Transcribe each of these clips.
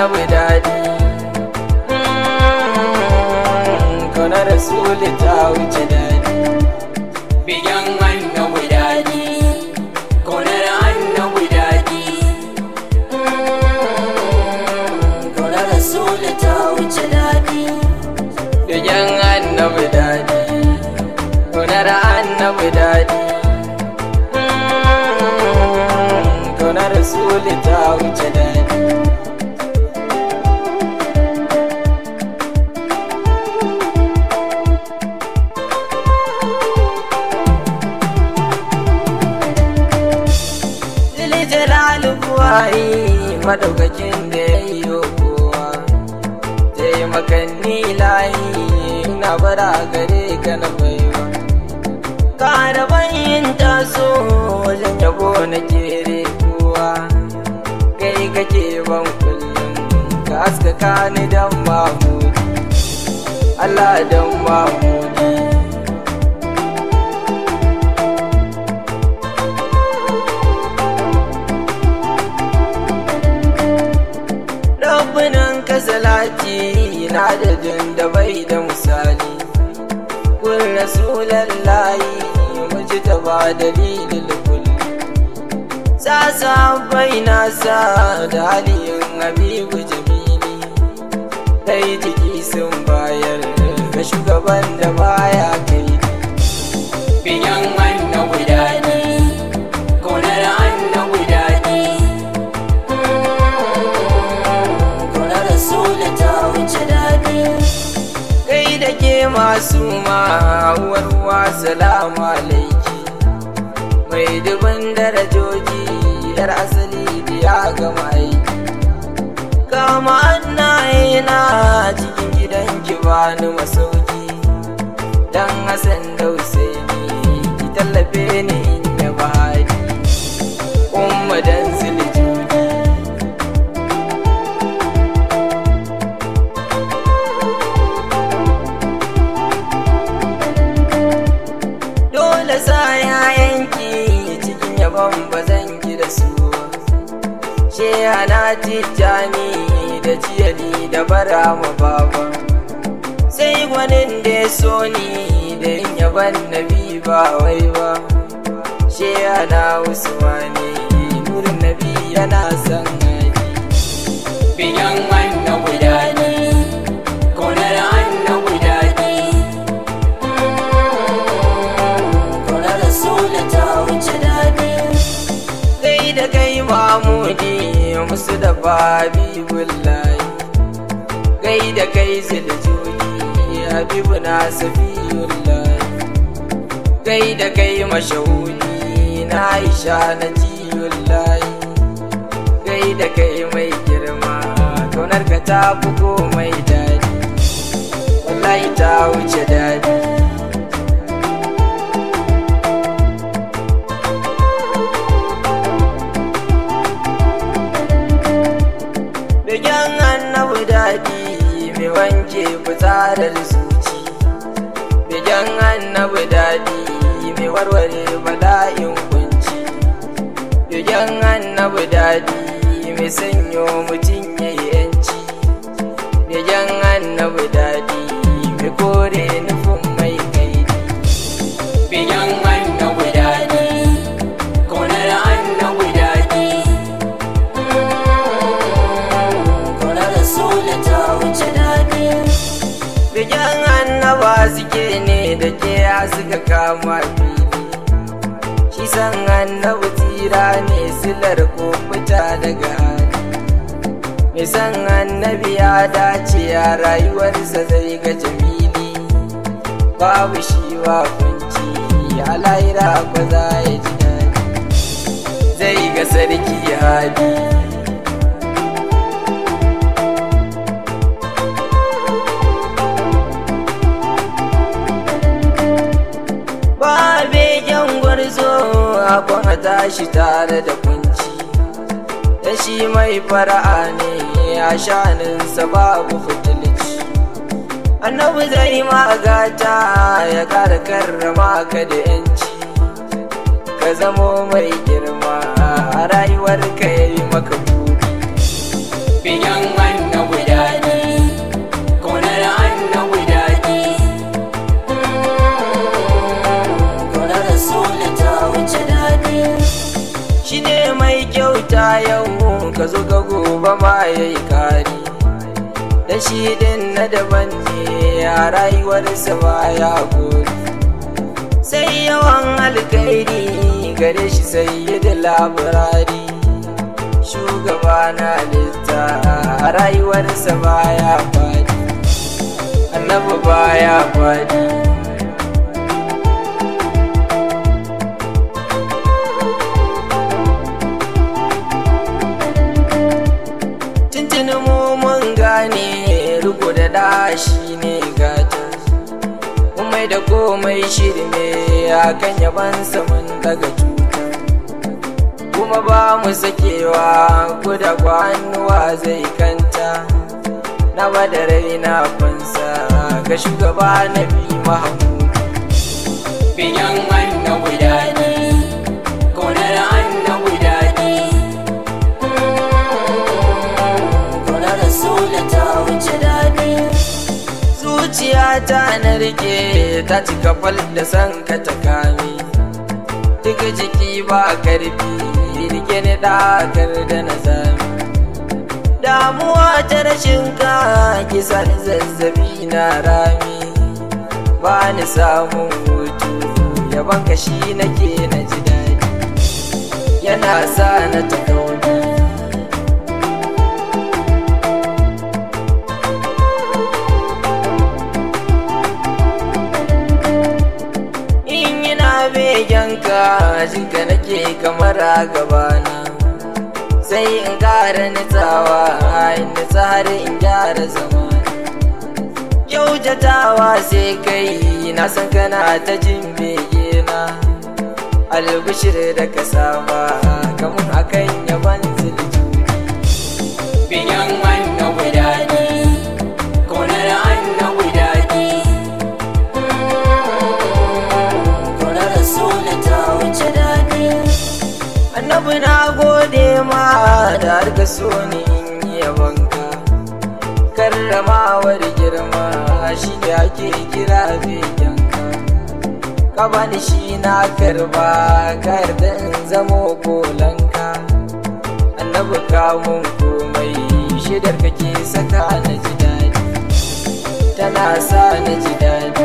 annabi daɗi Kauna rasuli ta wuce daɗi Biyan annabi daɗi, ƙaunar annabi daɗi. Ƙaunar Rasulu ta wuce daɗi. Biyan annabi daɗi Kaunar annabi daɗi Kaunar rasuli ta wuce daɗi Dili jalalu buwayi madaukakin da ya yi kowa taimakanni layi na bara gare ka na baiwa ka bayin taso wajen yabo na kere kowa kai kake ban kullum ka haskaka ni dan mamudi Allah dan mamudi Rabbinan ka salati na da da bai da misali kun rasulallahi muji ta ba dalilin kulli sasa bai nasa da haliyin habibu jamili kai jiki sun bayar ga shugaban da baya kai Biyan annabi daɗi, ƙaunar annabi daɗi. Ƙaunar Rasulu ta wuce daɗi. kai da ke masu ma'awar ruwa salamu alaiki mai dubin darajoji yar asali da ya gama aiki kama annaye na cikin gidan ki bani masauki dan hasan da Husaini ki tallafe ni in ya bani umma dan ziljudi dole sa yayanki cikin yabon ba zan ki da su sheha na tijjani da jiyali da bara ma baba sai gwanin da ya so ni da yin yaban nabi ba wai ba sheha na usmani nurin nabi yana son hadi Biyan annabi daɗi, ƙaunar annabi daɗi. Ƙaunar Rasulu ta wuce daɗi. kai da kai mamudi musu da babi bullahi kai da kai ziljudi habibu na safiyullahi kai da kai mashahudi na aisha na jiyullahi kai da kai mai girma kaunar ka ta fi komai daɗi wallahi ta wuce daɗi Bigen annabi daɗi mai wanke fitsarar zuci. Bigen annabi daɗi mai warware bala'in kunci. Bigen annabi daɗi mai sanyo mutum ya yi yanci. Bigen annabi daɗi mai kore nufin mai kaidi. Biyan annabi daɗi, ƙaunar annabi daɗi. Ƙaunar Rasulu ta wuce daɗi. Bigen annaba suke ne da ke suka kama fili. Shi san annabi tsira ne silar ko fita daga hali. Mai san annabi ya dace a rayuwarsa zai ga jamili. Babu shi wa kunci a lahira ba za ya ji daɗi. Zai ga sarki hadi. ba begen gwarzo akwan a tashi tare da kunci da shi mai fara'a ne a shaninsa babu fitilici annabi zai magata ya kara karrama ka da yanci ka zamo mai girma a rayuwar ka ya yi maka buri Biyan ka zo ka gobe ma ya yi kari da shi din na daban ne a rayuwarsa baya gori sai yawan alkairi gare shi sai yi da labarari shugaba na litta a rayuwarsa baya fadi annabi baya fadi tuntuni mu mun gane riko da dashi ne gata komai da komai shirme akan yabansa mun daga tuta kuma ba mu sakewa ko da kwanuwa zai kanta na da raina fansa ga shugaba na bi mahamudu biyan annabi daɗi ƙaunar annabi daɗi ƙaunar rasulu ta wuce daɗi zuciya ta na rike ta cika fal da san ka ta kame duk jiki ba karfi rike ni dakar da na zame damuwa ta rashin ka kisa ni zazzabi na rami ba ni samun hutu yaban ka shi nake na ji daɗi yana sa na ta kauni in yana begenka jinka nake kamar a gabana sai in ƙara nitsawa in nitsa har in gyara zama kyautatawa sai kai na san kana ta jin begena albishir da ka saba kamun akan yaban ziljuri biyan annabi daɗi ƙaunar annabi daɗi ƙaunar rasulu ta wuce daɗi annabi na gode ma da har ka so ni in yi yabanka karramawar girma shi da ake kira begenka ka bani shi na karba ka yarda in zamo kolanka annabi ka mun komai shidar kake saka na ji daɗi tana sa na ji daɗi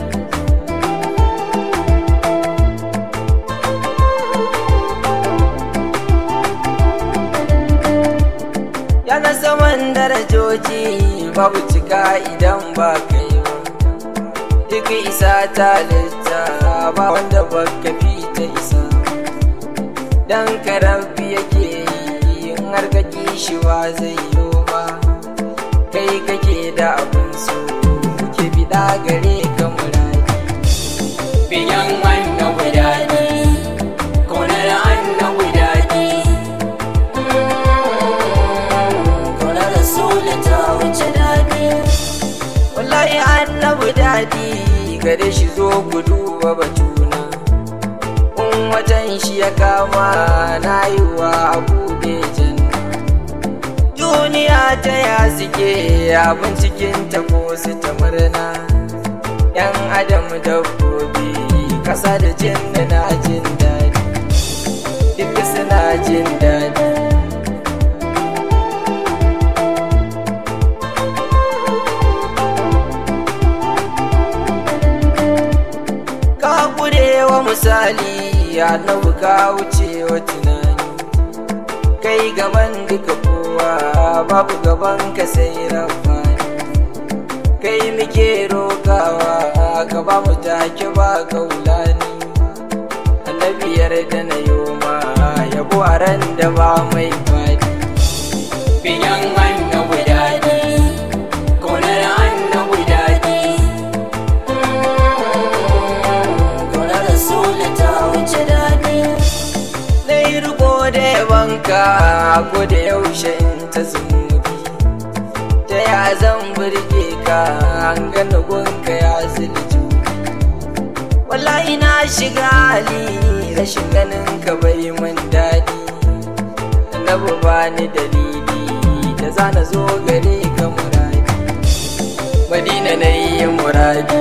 yana saman darajoji babu cika idan ba kai ba duk isa ta litta ba wanda ba ka fi ta isa dan karabi yake yi in har ka shi ba zai yi ba kai kake da abin so ke bida gare ka muradi biyan annabi daɗi ƙaunar annabi daɗi ƙaunar rasulu ta wuce daɗi wallahi annabi daɗi gare shi zo ku duba batuna in watan shi ya kama na yi wa abu da janna duniya ta ya suke abin cikin ta ko su ta murna yan adam dabbobi kasa da jin da na jin daɗi duk suna jin daɗi ka wa misali ya nabu ka wuce wa tunani kai gaban duka kowa babu gaban ka sai rafani kai muke rokawa ka ba mu take ba kaulani annabiyar da na yoma yabo a ran da ba mai fadi biyan annabi daɗi ƙaunar annabi daɗi ƙaunar rasulu ta wuce daɗi na yi riko da yabanka ko da yaushe in ta zumubi ta ya zan burge ka an gana gunka ya zilju wallahi na shiga hali rashin ganin ka bai min daɗi annabi ba ni dalili da za na zo gare ka muradi madina na yi muradi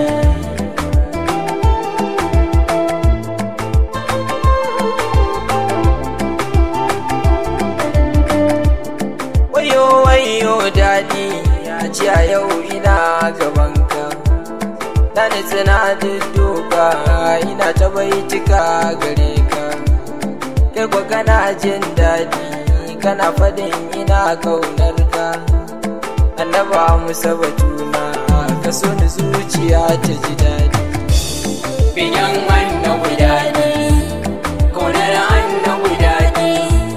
zuciya yau ina gabanka na nitsi na dudduka ina ta baitika gare ka kai kwa kana jin daɗi kana faɗin ina kaunar ka annaba musa batuna ka so ni zuciya ta ji daɗi Biyan annabi daɗi, ƙaunar annabi daɗi.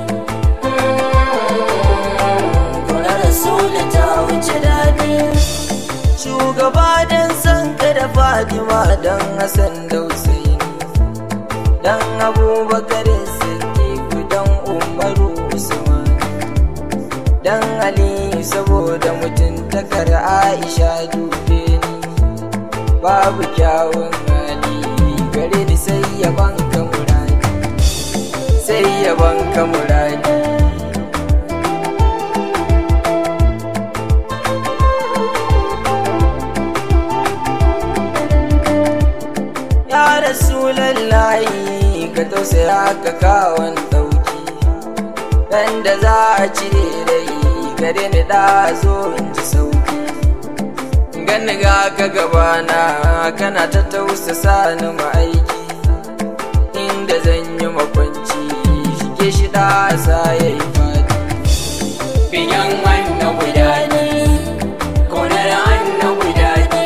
Ƙaunar Rasulu ta wuce daɗi. shugaba don san ka da fatima don hassan da husaini don abubakar siddiqu don umaru usman don aliyu saboda mutuntakar aisha dube ni babu kyawun hali gare ni sai yaban ka muradi sai yaban ka muradi ya rasulallahi ka tausaya ka kawon ɗauki dan da za a cire rai gare ni da zo in ji sauki gani ga ka gabana kana ta tausasa ni ma'aiki inda zan yi makwanci shige shi da sa ya yi fadi Biyan annabi daɗi, ƙaunar annabi daɗi.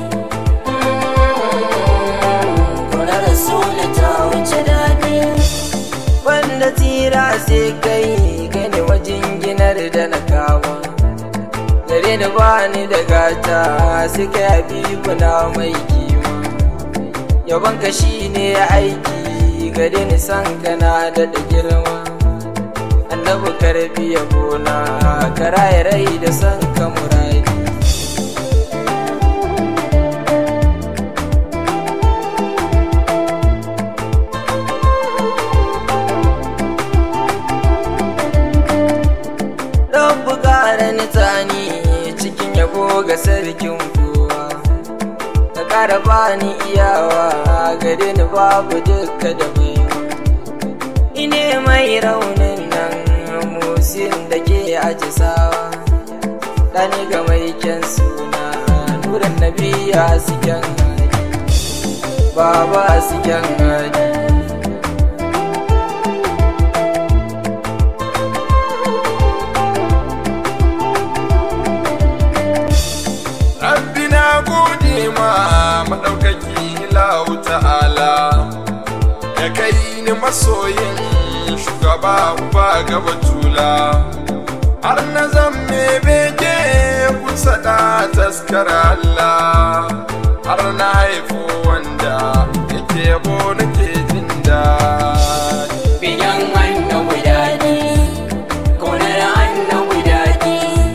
Ƙaunar Rasulu ta wuce daɗi. wanda tira sai kai gani wajen ginar da na kama gare ni ba ni da gata sai kai habibu na mai kima yaban ka shi ne aiki gare ni san kana da da girma annabi karbi yabona ka raya rai da san ka muradi Rabbu ƙara nitsani cikin yabo ga sarkin kowa Ka ƙara bani iyawa gare ni babu duka da baiwa Ine mai raunin nan musin da ke ajisawa Ɗani ga mai kyan suna nuran nabiya suken hadi Baba suken hadi Rabbi na gode ma maɗaukaki lahu ta'ala ya kai ni masoyin shugaba uba gaba tula har na zamme bege kusa da taskara Allah har na haifu wanda yake yabo nake jin daɗi. Biyan annabi daɗi, ƙaunar annabi daɗi.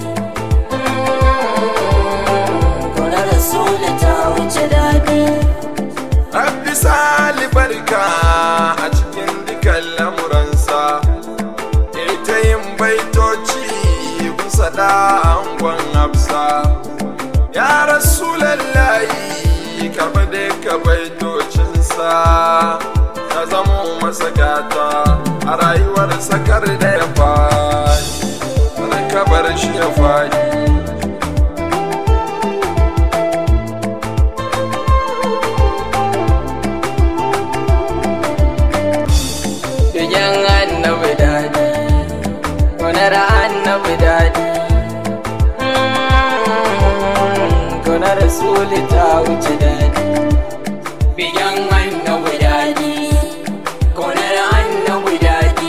Ƙaunar Rasulu ta wuce daɗi. Rabbi sali barka a cikin dukan lamuransa, ita yin baitoci kusa da angon hafsa. Ya rasu lallahi ka bade ka baitocinsa, ta zamo masa gata a rayuwar sakar da ya faɗi, kada ka bar shi ya faɗi. Biyan annabi daɗi, gonar annabi daɗi. Gonar Rasuli ta wuce daɗi. Biyan annabi daɗi, ƙaunar annabi daɗi.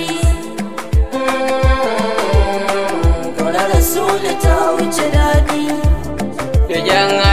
Ƙaunar Rasulu ta wuce daɗi. Biyan